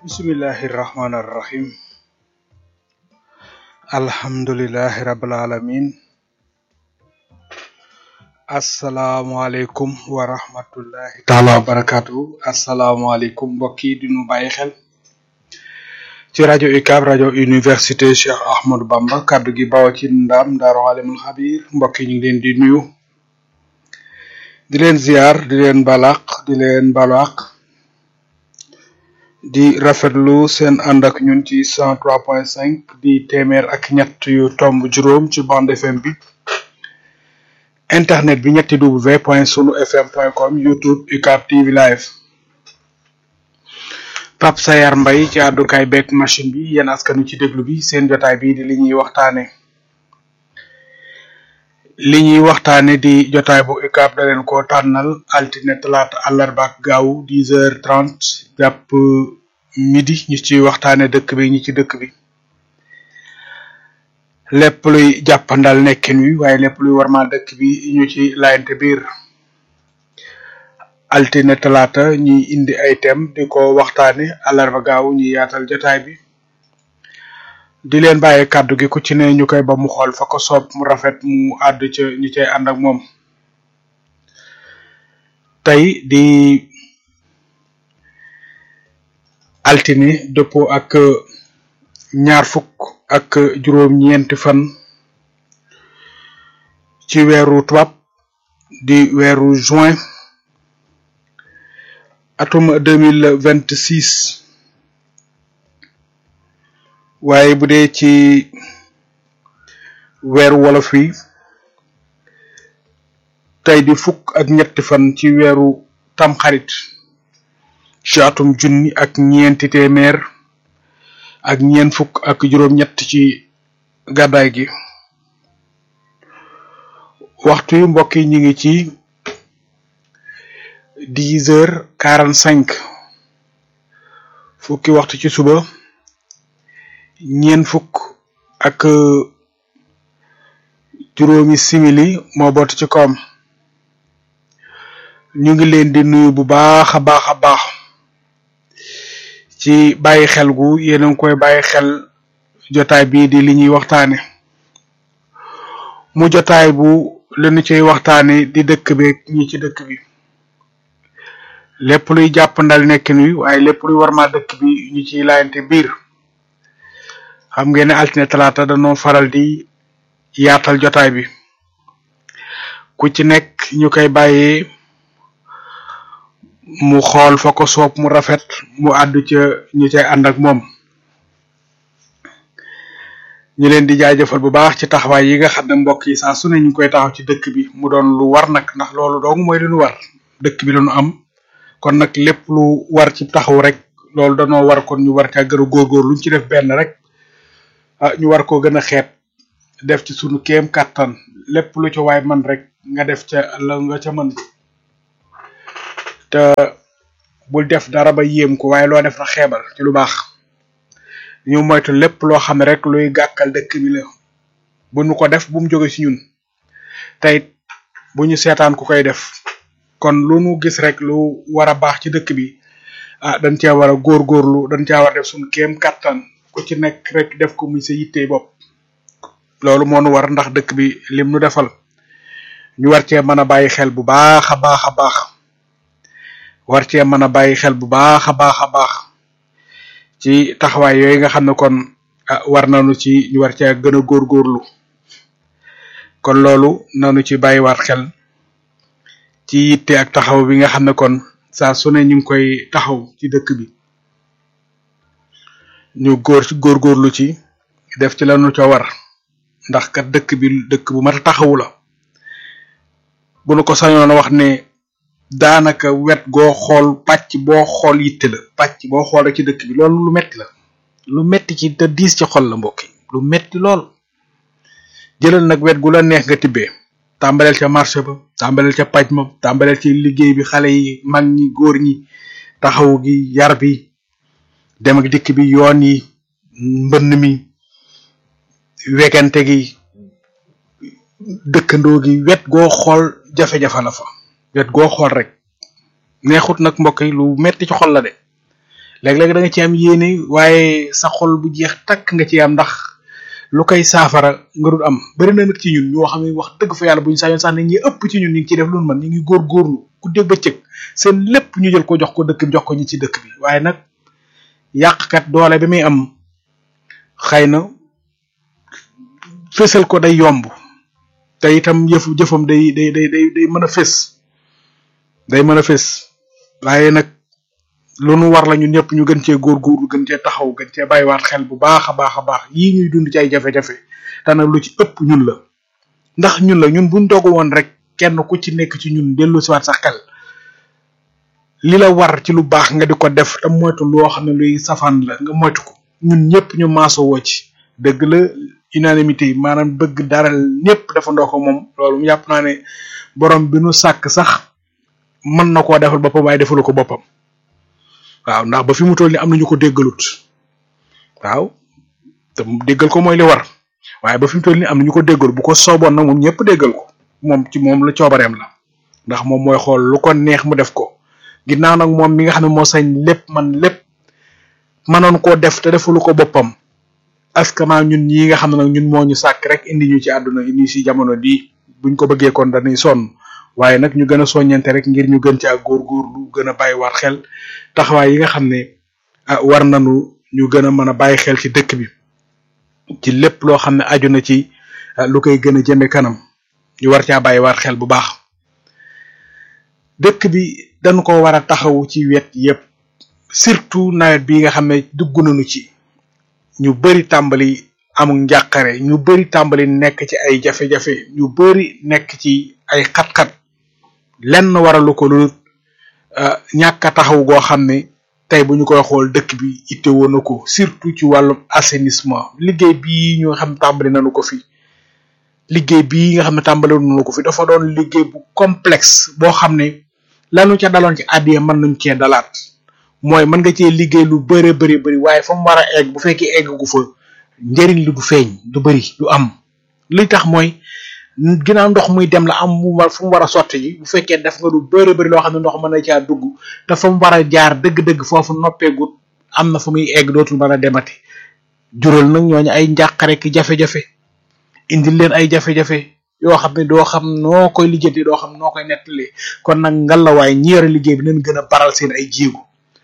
bismillahi irrahmani irrahim alhamdulilahi rabil alamin asalaamualeykum wa rahmatullahi taala wa barakatuhu asalaamualeykum mbokk yi di nu bàyyi xel ci rajo UCAB rajo université Cheikh Ahmadou Bamba kaddu gi bawo ci ndam daaru alimul xabir mbokk yi ñu ngi leen di nuyu di leen ziar di leen balaq di leen balaq di rafetlu seen ànd ak ñun ci cent trois point cinq di téeméer ak ñett yu tomb juróom ci bande FM bi internet bi ñetti w point sunu fm point com youtube UCAB TV live Pape Sayar Mbay ci àddukaay beeg machine bi yéen askanu ci déglu bi seen jotaay bi di li ñuy waxtaane li ñuy waxtaane di jotaay bu UCAB da leen ko tànnal altine talaata àllarba ak gaaw dix heures trente jàpp midi ñu ci waxtaane dëkk bi ñi ci dëkk bi lépp luy jàppandal nekkin wi waaye lépp luy warmal dëkk bi ñu ci laayante biir altine talaata ñuy indi ay thème di ko waxtaane àllarba gaaw ñuy yaatal jotaay bi di leen bàyyi kàddu gi ku ci ne ñu koy ba mu xool fa ko soob mu rafet mu àddu ca ñu cay ànd ak moom tey di altine dëppoo ak ñaar fukk ak juróom-ñeenti fan ci weeru tubaab di weeru juin atum deux mille vingt six waaye bu dee ci weeru wolof wi tey di fukk ak ñetti fan ci weeru tamxarit ci atum junni ak ñeenti téeméer ak ñeent fukk ak juróom-ñett ci gàddaay gi waxtu yu mbokk yi ñu ngi ci dix heures quarante cinq fukki waxtu ci suba ñeent fukk ak juróomi simili moo boot ci koom ñu ngi leen di nuyu bu baax a baax a baax ci bàyyi xel gu yéen a ngi koy bàyyi xel jotaay bii di li ñuy waxtaane mu jotaay bu li ñu ciy waxtaane di dëkk bi ñi ci dëkk bi lépp luy jàppandal nekkin wi waaye lépp luy warma dëkk bi ñu ciy laayante biir xam ngeen ne altine talaata dañoo faral di yaatal jotaay bi ku ci nekk ñu koy bàyyee mu xool fa ko soob mu rafet mu àddu ca ñu cay ànd ak moom ñu leen di jaajëfal bu baax ci taxawaay yi nga xam ne mbokk yi saa su ne ñu ngi koy taxaw ci dëkk bi mu doon lu war nag ndax loolu dong mooy lu ñu war dëkk bi la ñu am kon nag lépp lu war ci taxaw rek loolu danoo war kon ñu war caa gën a góorgóor luñ ci def benn rek ah ñu war koo gën a xeet def ci sunu kéem kàttan lépp lu ca waay man rek nga def ca la nga ca mën te bul def dara ba yéem ko waaye loo def na xeebal ci lu baax ñu moytu lépp loo xam ne rek luy gàkkal dëkk bi la bu ñu ko def bu mu jóge ci ñun tey bu ñu seetaan ku koy def kon lu nu gis rek lu war a baax ci dëkk bi ah dañ cee war a góorgóorlu dañ cee war a def suñu kéem kàttan ku ci nekk rek def ko muy sa yittey bopp loolu moo nu war ndax dëkk bi lim nu defal ñu war cee mën a bàyyi xel bu baax a baax a baax war cee mën a bàyyi xel bu baax a baax a baax ci taxawaay yooyu nga xam ne kon war nañu ci ñu war cee gën a góorgóorlu kon loolu nanu ci bàyyiwaat xel ci yitte ak taxaw bi nga xam ne kon saa su ne ñu ngi koy taxaw ci dëkk bi ñu góor ci góorgóorlu ci def ci lanu ca war ndax kat dëkk bi dëkk bu mat a taxawu la bu nu ko sañoon a wax ne daanaka wet goo xool pàcc boo xool yitte la pàcc boo xool rek ci dëkk bi loolu lu metti la lu metti ci te diis ci xol la mbokk yi lu metti lool jëlal nag wet gu la neex nga tibbee tàmbaleel ca marché ba tàmbaleel ca paj ma tàmbaleel ci liggéey bi xale yi mag ñi góor ñi taxaw gi yar bi dem ak dikk bi yoon yi mbënn mi wegante gi dëkkandoo gi wet goo xool jafe-jafe la fa wet goo xool rek neexut nag mbokk yi lu metti ci xol la de léeg-léeg da nga ci am yéene waaye sa xol bu jeex takk nga ci am ndax lu koy saafara nga dul am bari na nag ci ñun ñoo xam ne wax dëgg fa yàlla bu ñu sañoon sax ne ñi ëpp ci ñun ñu ngi ciy def lu man ñu ngi góorgóorlu ku dégg ba cëg seen lépp ñu jël ko jox ko dëkk bi jox ko ñi ci dëkk bi waaye nag yàqkat doole bi muy am xëy na fésal ko day yomb te itam yëfu jëfam day day day day day mën a fés day mën a fés waaye nag lu nu war la ñun ñëpp ñu gën cee góorgóorlu gën cee taxaw gën cee bàyyiwaat xel bu baax a baax a baax yii ñuy dund ci ay jafe-jafe te nag lu ci ëpp ñun la ndax ñun la ñun buñ dogu woon rek kenn ku ci nekk ci ñun dellu siwaat sa xel li la war ci lu baax nga di ko def te moytu loo xam ne luy safaan la nga moytu ko ñun ñëpp ñu maaso woo ci dëgg la unanimité maanaam bëgg dara ñëpp defandoo ko moom loolu yàpp naa ne borom bi nu sàkk sax mën na koo defal boppam waaye defalu ko boppam waaw ndax ba fi mu toll ni am nañu ko déggalut waaw te déggal ko mooy li war waaye ba fi mu toll ni am nañu ko déggal bu ko sooboon nag moom ñëpp déggal ko moom ci moom la coobareem la ndax moom mooy xool lu ko neex mu def ko ginnaaw nag moom mi nga xam ne moo sañ lépp man lépp mënoon koo def te defalu ko boppam askama ñun ñi nga xam ne nag ñun moo ñu sàkk rek indi ñu ci àdduna indi ci jamono bii buñ ko bëggee kon dañuy sonn waaye nag ñu gën a soññante rek ngir ñu gën ci ak góorgóorlu gën a bàyyiwaat xel taxawaay yi nga xam ne ah war nañu ñu gën a mën a bàyyi xel ci dëkk bi ci lépp loo xam ne aju na ci lu koy gën a jëme kanam ñu war caa bàyyiwaat xel bu baax dëkk bi dañu ko war a taxawu ci wet yépp surtout nawet bi nga xam ne dugg nañu ci ñu bari tàmbali amul njàqare ñu bari tàmbali nekk ci ay jafe-jafe ñu bari nekk ci ay xat-xat lenn waralu ko lu ñàkk a taxaw goo xam ne tey bu ñu koy xool dëkk bi itte woon na ko surtout ci wàllum assainissement liggéey bii ñu xam tàmbali nañu ko fi liggéey bii nga xam ne tàmbali nañu ko fi dafa doon liggéey bu complexe boo xam ne lanu ca daloon ci àddiya mën nañ cee dalaat mooy mën nga cee liggéey lu bëre bëri bëri waaye fa mu war a egg bu fekkee egg gu fa njëriñ li du feeñ du bëri du am li tax mooy ginnaaw ndox muy dem la am mu war fu mu war a sotti ji bu fekkee def nga lu bëri bëri loo xam ne ndox mën na caa dugg te fa mu war a jaar dëgg-dëgg foofu noppeegut am na fu muy egg dootul mën a demati jural nag ñooñu ay njàqare ki jafe-jafe indil leen ay jafe-jafe yoo xam ne doo xam noo koy lijjanti doo xam noo koy nettali kon nag ngalawaay ñi yore liggéey bi nañ gën a baral seen ay jéego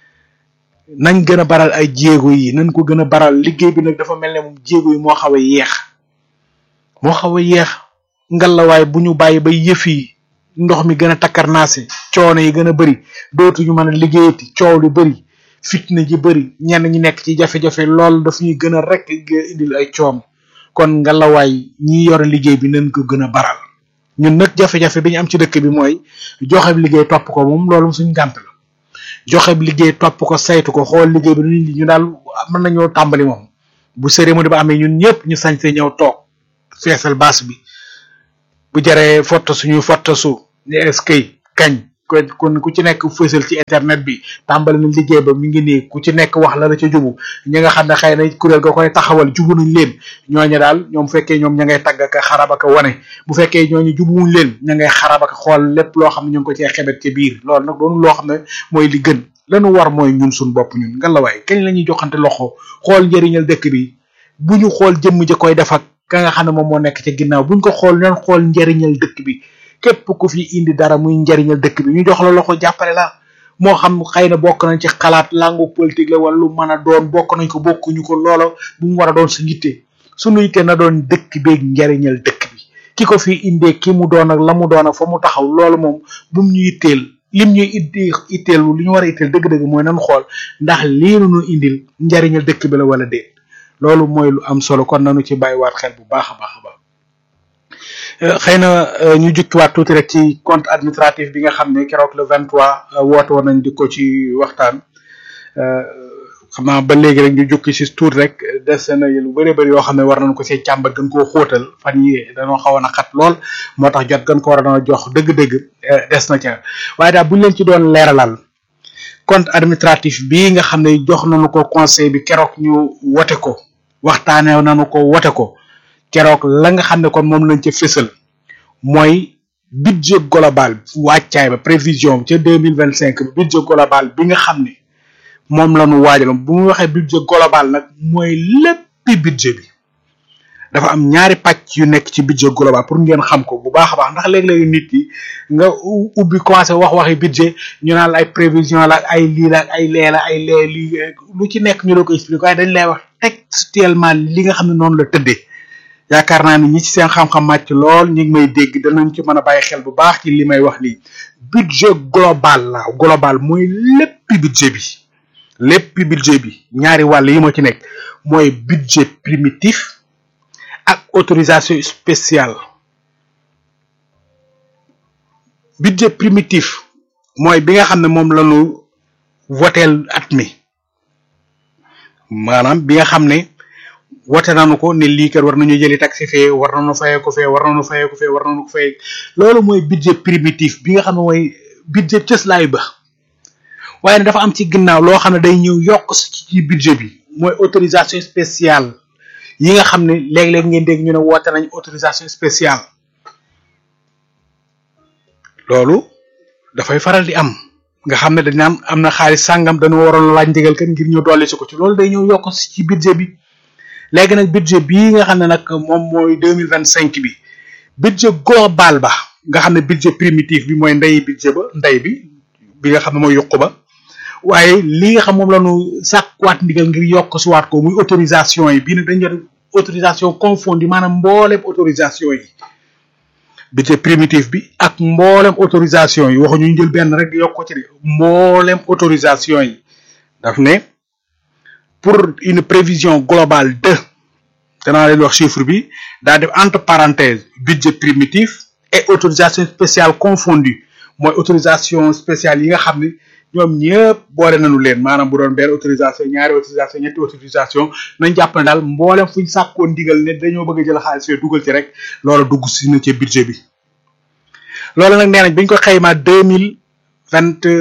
nañ gën a baral ay jéego yi nañ ko gën a baral liggéey bi nag dafa mel ne moom jéego yi moo xaw a yeex moo xaw a yeex ngalawaay bu ñu bàyyi ba yëf yi ndox mi gën a takkarnaase coono yi gën a bëri dootuñu mën a liggéeyati coow li bëri fitna ji bëri ñenn ñi nekk ci jafe-jafe lool daf ñuy gën a rek indil ay coom kon ngalawaay ñi yore liggéey bi nañ ko gën a baral ñun nag jafe-jafe bi ñu am ci dëkk bi mooy joxe liggéey topp ko moom loolu suñ gànt la joxe liggéey topp ko saytu ko xool liggéey bi nu ñu daal mën nañoo tàmbali moom bu cérémonie ba amee ñun ñëpp ñu sañ see ñëw toog feesal baas bi bu jaree foto suñuy foto su ne eskay kañ kon ku ci nekk fësal ci internet bi tàmbali na liggéey ba mi ngi nii ku ci nekk wax la la ca jubu ñi nga xam ne xëy na kuréel ga koy taxawal jubu nañ leen ñooñu daal ñoom fekkee ñoom ña ngay tagg ak xarab ak wane bu fekkee ñooñu jubuwuñ leen ña ngay xarab ak xool lépp loo xam ne ñu ngi ko cee xebet ci biir loolu nag doonu loo xam ne mooy li gën lanu war mooy ñun suñ bopp ñun nga la waay kañ la ñuy joxante loxo xool njëriñal dëkk bi bu ñu xool jëmm ja koy def ak ka nga xam ne moom moo nekk ca ginnaaw buñ ko xool ñoon xool njëriñal dëkk bi képp ku fi indi dara muy njariñal dëkk bi ñu jox la loxo jàppale la moo xam xëy na bokk nañ ci xalaat langu politique la wala lu mën a doon bokk nañ ko bokkuñu ko loola bu mu war a doon su yitte suñu yitte na doon dëkk beeg njariñal dëkk bi ki ko fi indee ki mu doon ak la mu doon ak fa mu taxaw loolu moom bu mu ñu yitteel lim ñuy itti itteel li ñu war a itteel dëgg-dëgg mooy nan xool ndax lii nu indil njariñal dëkk bi la wala déet loolu mooy lu am solo kon nanu ci bàyyiwaat xel bu baax a baax a baax xëy na ñu jukkiwaat tuuti rek ci compte administratif bi nga xam ne keroog le 23 woote woon nañ di ko ci waxtaan xam naa ba léegi rek ñu jukki si tuuti rek des na lu bëree bëri yoo xam ne war nañ ko see càmbar gën koo xóotal fan yi dañoo xawoon a xat lool moo tax jot gën ko war a jox dëgg-dëgg des na ca waaye daal buñ leen ci doon leeralal compte administratif bi nga xam ne jox nañu ko conseil bi keroog ñu wote ko waxtaanee nañu ko wote ko. keroog la nga xam ne kon moom lañ ca fésal mooy budget global wàccaay ba prévision ca deux mille vingt cinq budget global bi nga xam ne moom la ñu waajaloon bu mu waxee budget global nag mooy léppi budget bi dafa am ñaari pàcc yu nekk ci budget global pour ngeen xam ko bu baax a baax ndax léeg-léegi nit yi nga ubbi commencé wax waxi budget ñu naan la ay prévision la ak ay lii la ak ay lee la ay lee lii lu ci nekk ñu la ko expliqué waaye dañ lay wax textuellement li nga xam ne noonu la tëddee yaakaar naa ni ñi ci seen xam-xam màcc lool ñi ngi may dégg danañ ci mën a bàyyi xel bu baax ci li may wax nii budget global la global mooy léppi budget bi léppi budget bi ñaari wàll yi moo ci nekk mooy budget primitif ak autorisation spéciale budget primitif mooy bi nga xam ne moom la ñu woteel at mi maanaam bi nga xam ne wote nañu ko ne lii kat war nañu jëli taxi fee war nañu fayee ko fee war nañu fayee ko fee war nañu ko fayee loolu mooy budget primitif bi nga xam ne mooy budget cëslaay ba waaye ne dafa am ci ginnaaw loo xam ne day ñëw yokk ci budget bi mooy autorisation spéciale yi nga xam ne léeg-léeg ngeen dégg ñu ne woote nañ autorisation spéciale loolu dafay faral di am nga xam ne dañ naan am na xaalis sàngam dañoo waroon laaj ndigal kan ngir ñu dolli si ko ci loolu day ñëw yokk ci budget bi léegi nag budget bii nga xam ne nag moom mooy deux mille vingt cinq bi budget global ba nga xam ne budget primitif bi mooy ndey budget ba ndey bi bi nga xam ne mooy yokku ba waaye li nga xam moom la ñu sàkkuwaat ndigal ngir yokk si waat ko muy autorisation yi bii nag dañu jot autorisation confondue maanaam mboolem autorisation yi budget primitif bi ak mboolem autorisation yi waxuñu ñu jël benn rek di yokk ko ci de mboolem autorisation yi daf ne pour une prévision globale de danaa leen wax chiffre bi daa def entre parenthèses budget primitif et autorisation spéciale confondue mooy autorisation spéciale yi nga xam ne ñoom ñëpp boole nañu leen maanaam bu doon benn autorisation ñaari autorisation ñetti autorisation nañ jàpp ne daal mboolem fuñ sàkkoon ndigal ne dañoo bëgg a jël xaalis fee dugal ci rek loolu dugg si na ci budget bi loolu nag nee nañ bañ ko xaymaa deux mille vingt